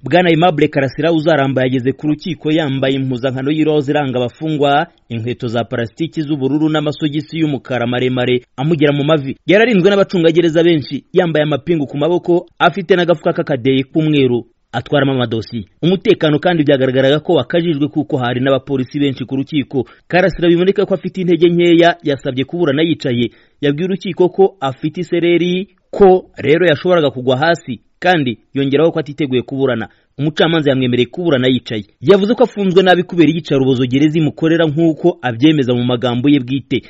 bwana Aimable Karasira uzaramba yageze ku rukiko yambaye impuzankano y'iroza iranga abafungwa inkweto za parasitiki z'ubururu n'amasogisi y'umukara maremare amugera mu mavi yararinzwe n'abacungagereza benshi yambaye amapingu ku maboko afite n'agafuka k'akadeyi k'umweru atwaramo amadosiye umutekano kandi byagaragaraga ko wakajijwe kuko hari n'abapolisi benshi ku rukiko karasira biboneka ko afite intege nkeya yasabye kuburana yicaye yabwiye urukiko ko afite isereri ko rero yashoboraga kugwa hasi kandi yongeraho ko atiteguye kuburana umucamanza yamwemereye kuburana yicaye yavuze ko afunzwe nabi kubera iyicarubozo gereza imukorera nk'uko abyemeza mu magambo ye bwite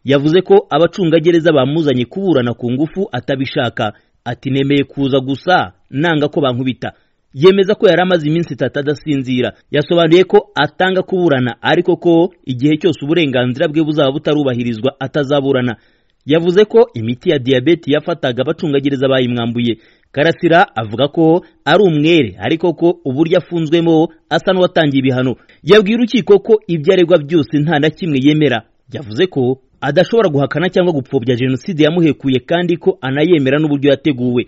yavuze ko abacungagereza bamuzanye kuburana ku ngufu atabishaka ati nemeye kuza gusa nanga ko bankubita yemeza ko yari amaze iminsi itatu adasinzira yasobanuye ko atanga kuburana ariko ko igihe cyose uburenganzira bwe buzaba butarubahirizwa atazaburana yavuze ko imiti ya diyabete yafataga abacungagereza bayimwambuye karasira avuga ko ari umwere ariko ko uburyo afunzwemo asa n'uwatangiye ibihano yabwiye urukiko ko ibyo aregwa byose nta na kimwe yemera yavuze ko adashobora guhakana cyangwa gupfobya jenoside yamuhekuye kandi ko anayemera n'uburyo yateguwe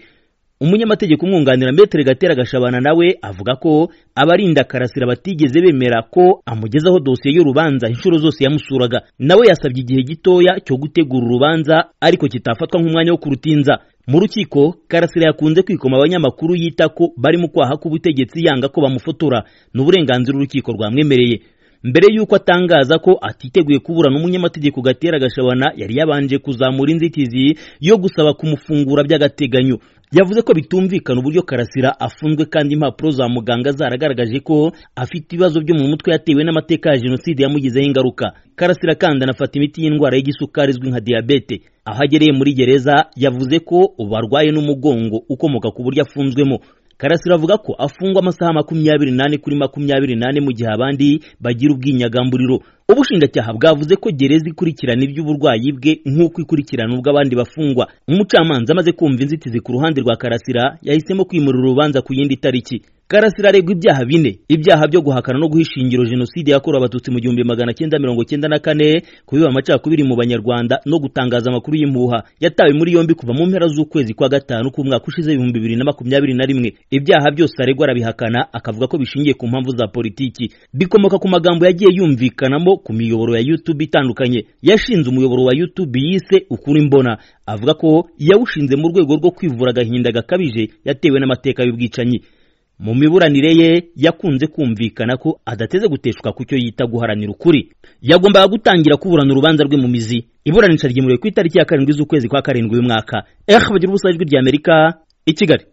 umunyamategeko umwunganira metere gatera gashabana nawe avuga ko abarinda karasira batigeze bemera ko amugezaho dosiye y'urubanza inshuro zose yamusuraga nawe yasabye igihe gitoya cyo gutegura urubanza ariko kitafatwa nk'umwanya wo kurutinza mu rukiko karasira yakunze kwikoma abanyamakuru yita ko bari mu kwaha k'ubutegetsi yanga ko bamufotora ni uburenganzira urukiko rwamwemereye mbere y'uko atangaza ko atiteguye kuburana umunyamategeko gatera gashabana yari yabanje kuzamura inzitizi yo gusaba kumufungura by'agateganyo yavuze ko bitumvikana uburyo karasira afunzwe kandi impapuro za muganga zaragaragaje ko afite ibibazo byo mu mutwe yatewe n'amateka ya jenoside yamugizeho ingaruka karasira kandi anafata imiti y'indwara y'igisukari izwi nka diyabete aho agereye muri gereza yavuze ko ubu arwaye n'umugongo ukomoka ku buryo afunzwemo karasira avuga ko afungwa amasaha makumyabiri n'ane kuri makumyabiri n'ane mu gihe abandi bagira ubwinyagamburiro ubushinjacyaha bwavuze ko gereza ikurikirana iby'uburwayi bwe nk'uko ikurikirana ubw'abandi bafungwa umucamanza amaze kumva inzitizi ku ruhande rwa karasira yahisemo kwimura urubanza ku yindi tariki karasira aregwa ibyaha bine ibyaha byo guhakana no guhisha ingiro jenoside yakorewe abatutsi mu gihumbi magana cyenda mirongo cyenda na kane kubiba amacakubiri mu banyarwanda no gutangaza amakuru y'impuha yatawe muri yombi kuva mu mpera z'ukwezi kwa gatanu k'umwaka ushize ibihumbi bibiri na makumyabiri na rimwe ibyaha byose aregwa arabihakana akavuga ko bishingiye ku mpamvu za politiki bikomoka ku magambo yagiye yumvikanamo ku miyoboro ya YouTube itandukanye yashinze umuyoboro wa YouTube yise ukuri mbona avuga ko yawushinze mu rwego rwo kwivura agahinda gakabije yatewe n'amateka y'ubwicanyi mu miburanire ye yakunze kumvikana ko adateze guteshuka ku cyo yita guharanira ukuri yagombaga gutangira kuburana urubanza rwe mu mizi iburanisha ryemerewe ku itariki ya karindwi z'ukwezi kwa karindwi uyu mwaka eh bagira ubusajwi ry'Amerika i Kigali